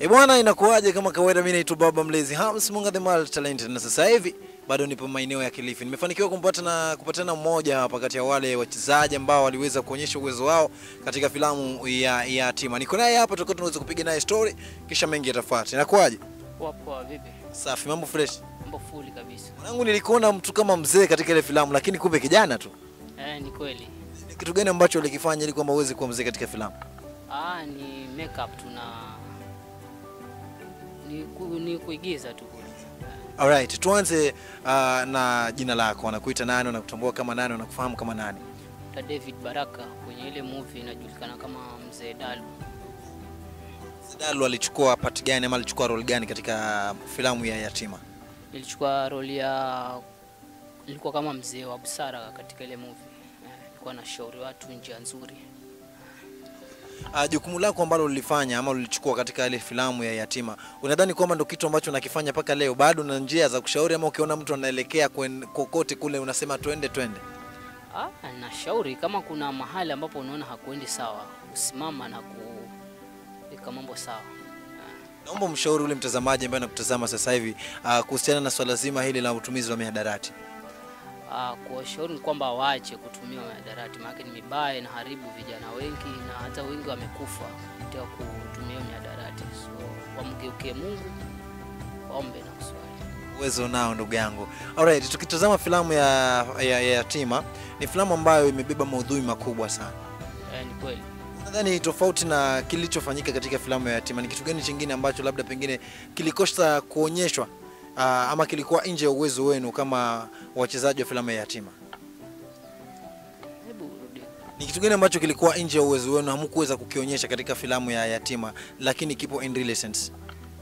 E bwana, inakuwaje? Kama kawaida, mimi naitwa Baba Mlezi Hams Munga the Mal Talented, na sasa hivi bado nipo maeneo ya Kilifi. Nimefanikiwa kumpata na kupatana mmoja hapa kati ya wale wachezaji ambao waliweza kuonyesha uwezo wao katika filamu ya ya Tima. Niko naye hapa, tutakuwa tunaweza kupiga naye story, kisha mengi yatafuata. Inakuwaje? Poa poa, vipi? Safi, mambo fresh. Mambo fuli kabisa. Mwanangu, nilikuona mtu kama mzee katika ile filamu, lakini kumbe kijana tu. Eh, ni kweli. Ni kitu gani ambacho ulikifanya ili kwamba uweze kuwa mzee katika filamu? Ah, ni makeup tuna ni, ku, ni kuigiza tu kule. Alright, tuanze uh, na jina lako. Wanakuita nani? Wanakutambua kama nani? Wanakufahamu kama nani? Ta David Baraka kwenye ile movie inajulikana kama Mzee Dalu. Zidalu alichukua part gani ama alichukua role gani katika filamu ya Yatima? Nilichukua roli ya nilikuwa kama mzee wa busara katika ile movie. Eh, Nilikuwa na shauri watu njia nzuri. Uh, jukumu lako ambalo ulifanya ama ulichukua katika ile filamu ya Yatima, unadhani kwamba ndo kitu ambacho unakifanya mpaka leo? Bado na njia za kushauri ama ukiona mtu anaelekea kwen- kokote kule unasema twende twende? Ah, nashauri kama kuna mahali ambapo unaona hakuendi sawa, usimama na kuweka mambo sawa. Naomba mshauri ule mtazamaji ambaye anakutazama sasa hivi uh, kuhusiana na swala zima hili la utumizi wa mihadarati. Ah, kuwashauri ni kwamba waache kutumia mihadarati, maana ni mibaya, inaharibu vijana wengi na hata wengi wamekufa kupitia kutumia mihadarati. So wamgeukie Mungu, waombe na kuswali. uwezo nao ndugu yangu. Alright, tukitazama filamu ya, ya, ya Yatima ni filamu ambayo imebeba maudhui makubwa sana. Eh, ni kweli. Nadhani tofauti na kilichofanyika katika filamu ya Yatima, ni kitu gani chingine ambacho labda pengine kilikosa kuonyeshwa uh, ama kilikuwa nje ya uwezo wenu kama wachezaji wa filamu ya Yatima? Hebu rudi. Ni kitu gani ambacho kilikuwa nje ya uwezo wenu hamkuweza kukionyesha katika filamu ya Yatima, lakini kipo in real sense?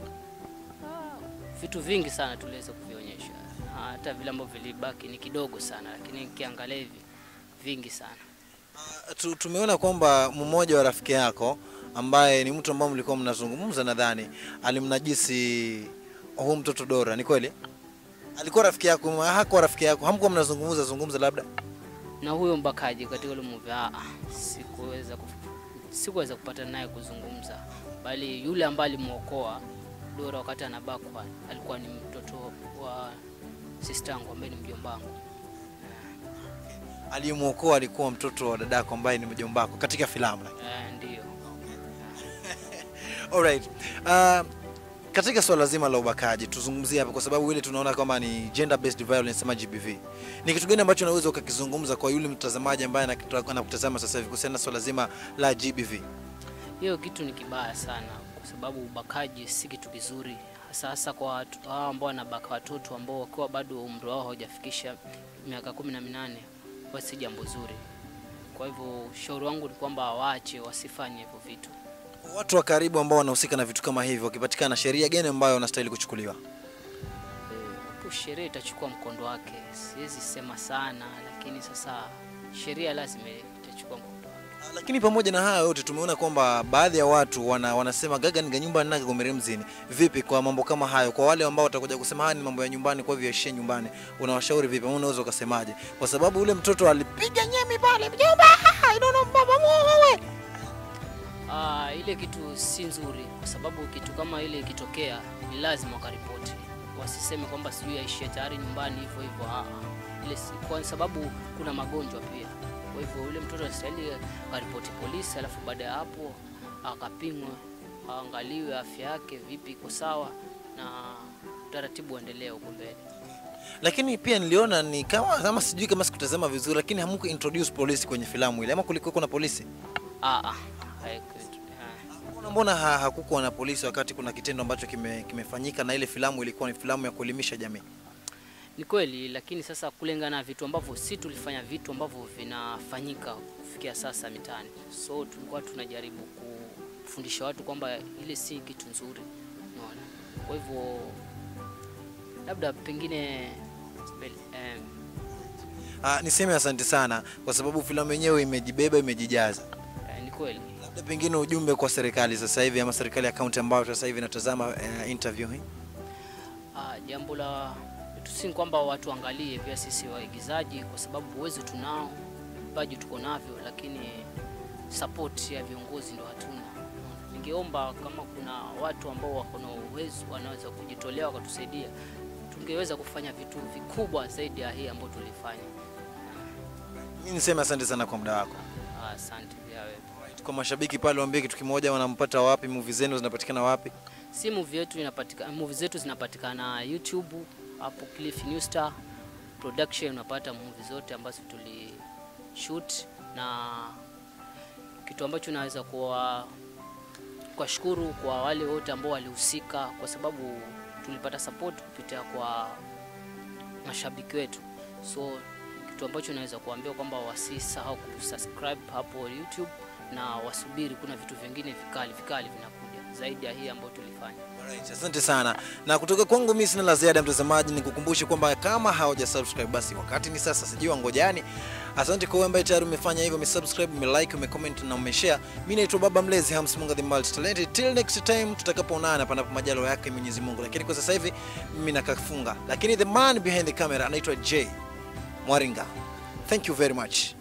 Vitu vingi sana tuliweza kuvionyesha, Na hata vile ambavyo vilibaki ni kidogo sana, lakini nikiangalia hivi vingi sana. Uh, tu- tumeona kwamba mmoja wa rafiki yako ambaye ni mtu ambaye mlikuwa mnazungumza, nadhani alimnajisi huu mtoto Dora. Ni kweli? Alikuwa rafiki yako? Hakuwa rafiki yako? Hamkuwa mnazungumza zungumza labda? na huyo mbakaji katika ile movie ah, ah, sikuweza kuf- sikuweza kupata naye kuzungumza, bali yule ambaye alimwokoa Dora wakati anabakwa alikuwa ni mtoto wa sister yangu ambaye ni mjombangu. Aliyemwokoa alikuwa mtoto wa dadako ambaye ni mjombako katika filamu. Eh, ndiyo. Alright. Uh, katika swala zima la ubakaji tuzungumzie hapa, kwa sababu ile tunaona kama ni gender based violence ama GBV. Ni kitu gani ambacho unaweza ukakizungumza kwa yule mtazamaji ambaye anakita- anakutazama sasa hivi kuhusiana na swala zima la GBV? Hiyo kitu ni kibaya sana, kwa sababu ubakaji si kitu kizuri, hasa hasa kwa watu hao ambao wanabaka watoto ambao wakiwa bado umri wao haujafikisha miaka kumi na minane, huwa si jambo zuri. Kwa hivyo ushauri wangu ni kwamba waache, wasifanye hivyo vitu. Watu wa karibu ambao wanahusika na vitu kama hivyo wakipatikana, sheria gani ambayo wanastahili kuchukuliwa? hapo sheria itachukua mkondo wake. Siwezi sema sana, lakini sasa sheria lazima itachukua mkondo wake. Ah, Lakini pamoja na hayo yote tumeona kwamba baadhi ya watu wana, wanasema gaga niga nyumba nake gomere mzini. Vipi kwa mambo kama hayo, kwa wale ambao watakuja kusema haya ni mambo ya nyumbani, kwa hivyo yaishie nyumbani, unawashauri vipi? Ama unaweza ukasemaje? Kwa sababu ule mtoto alipiga nyemi pale, mjomba, I don't know, baba muoe. Ah, ile kitu si nzuri, kwa sababu kitu kama ile ikitokea ni lazima wakaripoti, wasiseme kwamba sijui aishie tayari nyumbani hivyo hivyo. Ah, ah. ile si, kwa sababu kuna magonjwa pia. Kwa hivyo yule mtoto anastahili akaripoti polisi, alafu baada ya hapo akapimwe, aangaliwe afya yake vipi, iko sawa na utaratibu uendelee huko mbele. Lakini pia niliona ni kama kama sijui kama sikutazama vizuri, lakini hamku introduce polisi kwenye filamu ile, ama kulikuwa kuna polisi? Ah, ah, haiku- ah. Mbona mbona ha, hakukuwa na polisi wakati kuna kitendo ambacho kime, kimefanyika na ile filamu ilikuwa ni filamu ya kuelimisha jamii? Ni kweli, lakini sasa kulingana na vitu ambavyo si tulifanya vitu ambavyo vinafanyika kufikia sasa mitaani, so tulikuwa tunajaribu kufundisha watu kwamba ile si kitu nzuri, unaona. Kwa hivyo labda pengine mbele- eh, Ah, niseme asante sana kwa sababu filamu yenyewe imejibeba, imejijaza. eh, ni kweli. Labda pengine ujumbe kwa serikali sasa hivi ama serikali ya kaunti ambayo sasa hivi inatazama uh, interview hii. Ah, jambo la tu si kwamba watu waangalie pia sisi waigizaji, kwa sababu uwezo tunao, vipaji tuko navyo, lakini support ya viongozi ndo hatuna. ningeomba kama kuna watu ambao wako na uwezo wanaweza kujitolea wakatusaidia, tungeweza kufanya vitu vikubwa zaidi ya hii ambayo tulifanya. Mimi niseme asante sana kwa muda wako. Asante pia wewe. Kwa mashabiki pale, waambie kitu kimoja, wanampata wapi? Movie zenu zinapatikana wapi? Si movie yetu inapatikana, movie zetu zinapatikana YouTube hapo Cliff New Star Production, unapata movie zote ambazo tuli shoot, na kitu ambacho naweza kuwa kuwashukuru kwa wale wote ambao walihusika, kwa sababu tulipata support kupitia kwa mashabiki wetu, so kitu ambacho naweza kuambia kwamba wasisahau kusubscribe hapo YouTube na wasubiri, kuna vitu vingine vikali vikali vinakuja zaidi ya hii ambayo tulifanya. Alright, asante sana. Na kutoka kwangu mimi sina la ziada mtazamaji, nikukumbushe kwamba kama hauja subscribe basi wakati ni sasa, sijui wangojani. Asante kwa wewe ambaye tayari umefanya hivyo, umesubscribe, umelike, umecomment na umeshare. Mimi naitwa Baba Mlezi Hams Munga the Multi Talented. Till next time tutakapoonana panapo majalo yake Mwenyezi Mungu. Lakini kwa sasa hivi mimi nakafunga. Lakini the man behind the camera anaitwa J Mwaringa. Thank you very much.